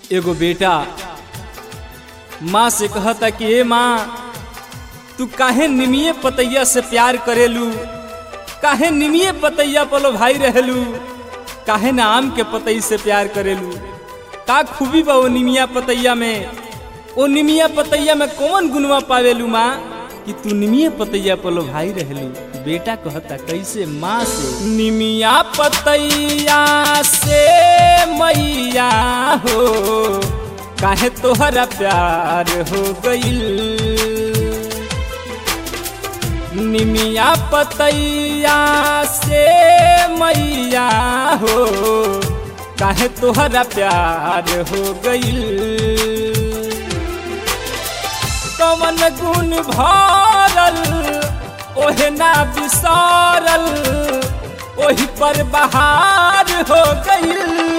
एगो बेटा माँ से कहता कि ए माँ तू काहे निमिये पतैया से प्यार करेलू काहे निमिये पतैया पलो भाई रहेलू काहे ना आम के पतई से प्यार करेलू का खूबी बा ओ निमिया पतैया में ओ निमिया पतैया में कौन गुनवा पावेलू माँ कि तू निमिये पतैया पलो भाई रहेलू बेटा कहता कैसे माँ से निमिया पतैया से मैया हो काहे तोहरा प्यार हो गईल निमिया पतैया से मैया हो काहे तोहरा प्यार हो गईल कवन गुण भरल ओहे ना बिसरल ओही पर बहार हो गईल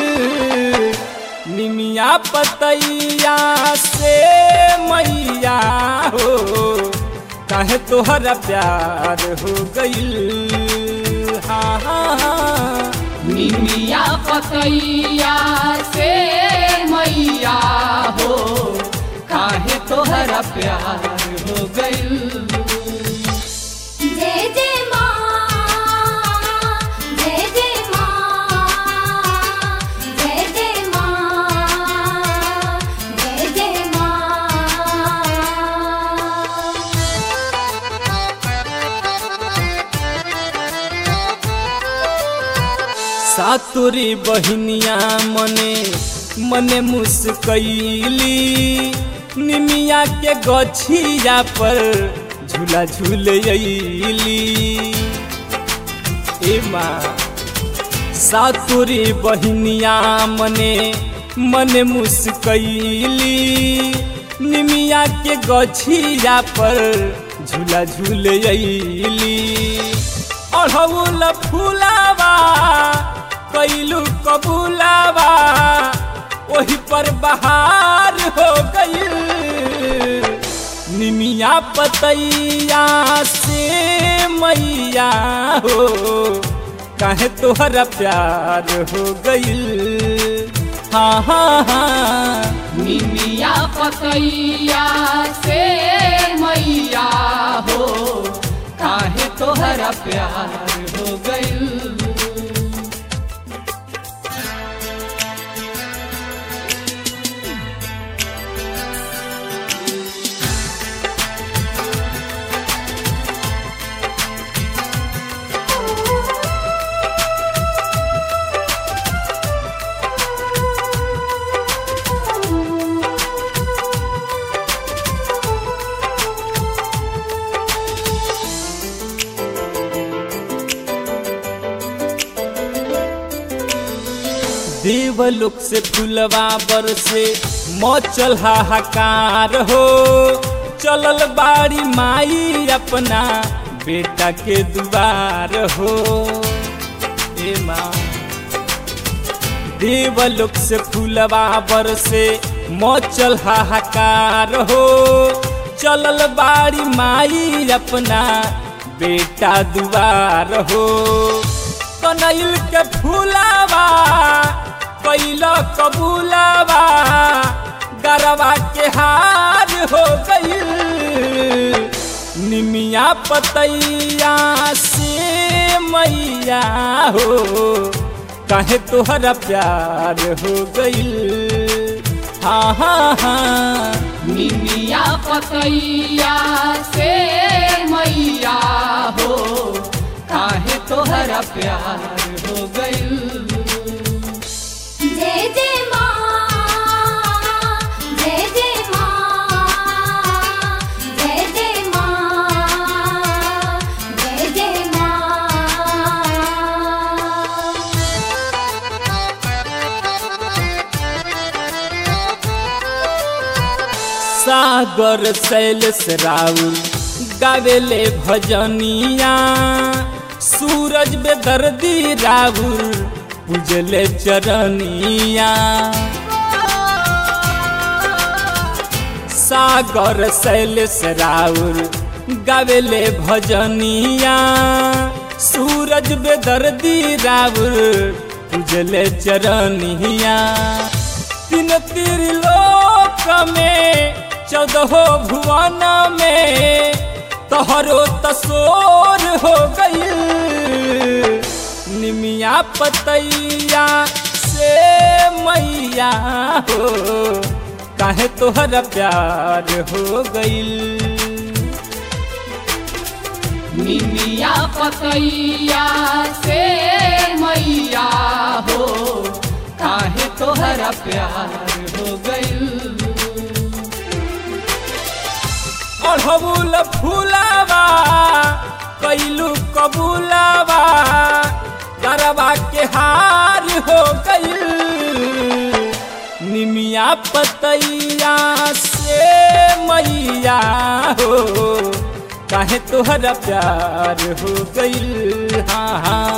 निमिया पतैया से मैया हो काहे तोहरा प्यार हो गईल हाँ हाँ हाँ निमिया पतैया से मैया हो काहे तोहरा प्यार हो गईल जय जय माँ जय जय माँ जय जय माँ जय जय माँ सातुरी बहिनिया मने मने मुस्कैली निमिया के गछिया पर झूला झूल अली ए माँ सातुरी बहिनिया मने मने मुस्कैली निमिया के गछिया पर झूला झूल अली अढ़ौल फूलावा कैलू कबूलावा ओही पर बहार हो गईल निमिया पतैया से मैया हो काहे तोहरा प्यार हो गईल हाँ हाँ हाँ निमिया पतैया से मैया हो काहे तोहरा प्यार हो गईल देवलोक से फुलवा बरसे मचल हाहाकार हो चलल बाड़ी माई अपना बेटा के दुआर हो ए माँ देवलोक से फुलवा बरसे मचल हाहाकार हो चलल बाड़ी माई अपना बेटा दुआर हो कनैल के फूलावा कैल कबूलावा गरवा के हार हो गईल निमिया पतैया से मैया हो काहे तोहरा प्यार हो गईल हाँ हाँ हाँ निमिया पतैया से मैया हो काहे तोहरा प्यार हो गईल जय जय माँ जय जय माँ जय जय माँ जय जय माँ सागर शैलेश राउल गावेले भजनिया सूरज बेदर्दी राउल पूजले चरनिया सागर शैलेश राउल गावेले भजनिया सूरज बेदर्दी राउल पूजले चरनिया तीन त्रिलोक में चौदहो भुवन में तोहरो तसोर हो गई निमिया पतैया से मैया हो काहे तोहरा प्यार हो गईल निमिया पतैया से मैया हो काहे तोहरा प्यार हो गइल अढ़बुल फूलावा कैलू कबूलावा गरबा के हार हो गईल निमिया पतैया से मैया हो काहे तोहरा प्यार हो गईल हाँ हाँ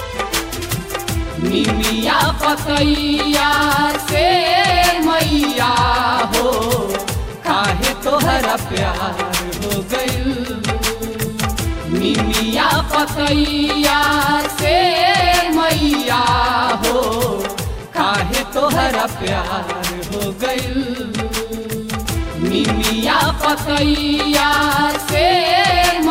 निमिया पतैया से मैया हो काहे तोहरा प्यार हो गइल निमिया पतैया से मैया हो काहे तोहरा प्यार हो गइल निमिया पतैया से